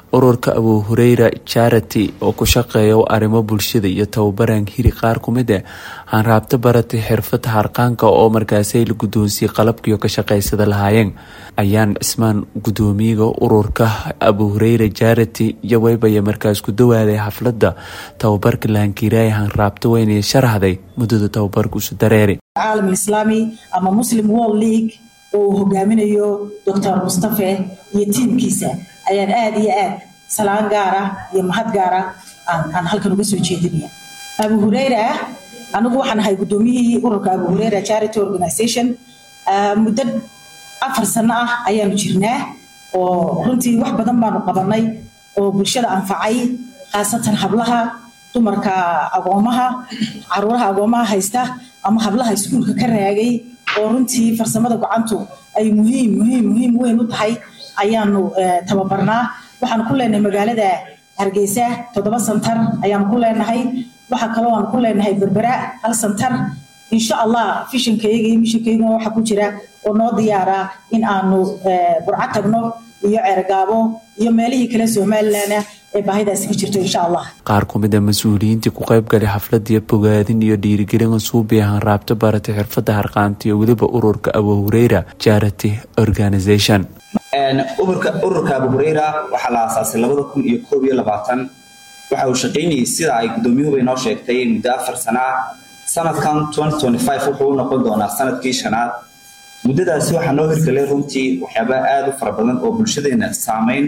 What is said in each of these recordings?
ururka abu hureyra charity oo ku shaqeeya arrimo bulshada iyo tababaran hiri qaar kumid ah aan raabto baratay xirfada harqaanka oo markaasay la guddoonsiyey qalabkiio ka shaqaysada lahaayeen ayaan cismaan guddoomiyaga ururka abu hureyra charity iyo weybaya markaas ku dawaaday xaflada tababarka lahankiiraaya hanraabto weynay sharaxday muddada tababarka isu dareeri caalam islaami ama muslim world league oo uu hogaaminayo doctor mustafe iyo tiimkiisa ayaan aada iyo aad salaan gaara iyo mahad gaara aan halkan uga soo jeedinaya abu hureyra anigu waxaan ahay guddoomiyihii ururka abu hureyra charity organization muddo afar sano ah ayaanu jirnaa oo runtii wax badan baanu qabanay oo bulshada anfacay khaasatan hablaha dumarka agoomaha caruuraha agoomaha haysta ama hablaha iskuulka ka raagay oo runtii farsamada gacantu ay muhiim muhiim muhiim weyn u tahay ayaanu tababarnaa waxaan ku leenahay magaalada hargeysa toddoba santar ayaanu ku leenahay waxaa kaloo aan ku leenahay berbera hal santar insha allah fishankayaga iyo mishankayaga waxa ku jira oo noo diyaara in aanu burco tagno iyo ceergaabo iyo meelihii kale somalilandna ee baahidaasi ka jirto insha allah qaar kumid a mas-uuliyiintii ku qaybgalay xafladii bogaadin iyo dhiirigelin suubi ahaan raabto baratay xirfada harqaanta iyo weliba ururka abu hureyra charity organization ururka abu hureyra waxaa la aasaasay labada kun iyo koob iyo labaatan waxa uu shaqaynayay sida ay guddoomiyahuba inoo sheegtay muddo afar sana ah sanadkan wuxuu u noqon doonaa sanadkii shanaad muddadaasi waxaa noo hirgalay runtii waxyaaba aada u fara badan oo bulshadeena saameyn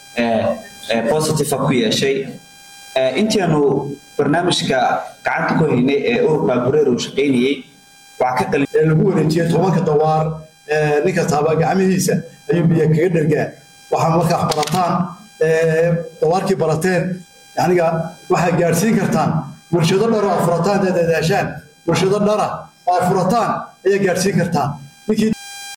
positive ku yeeshay intianu barnaamijka gacanta ku haynay ee ururka abu hureyra uu shaqaynayey waxaa ka lagu wareejiyey tobanka dawaar nin kastaaba gacmihiisa ayuu biyo kaga dhergaa waxaa markaa barataan dawaarkii barateen yaniga waxaad gaadhsiin kartaan bulshado dhara oo furataan dadaashaan bulshado dhara oo furataan ayaa gaadhsiin kartaan ninkii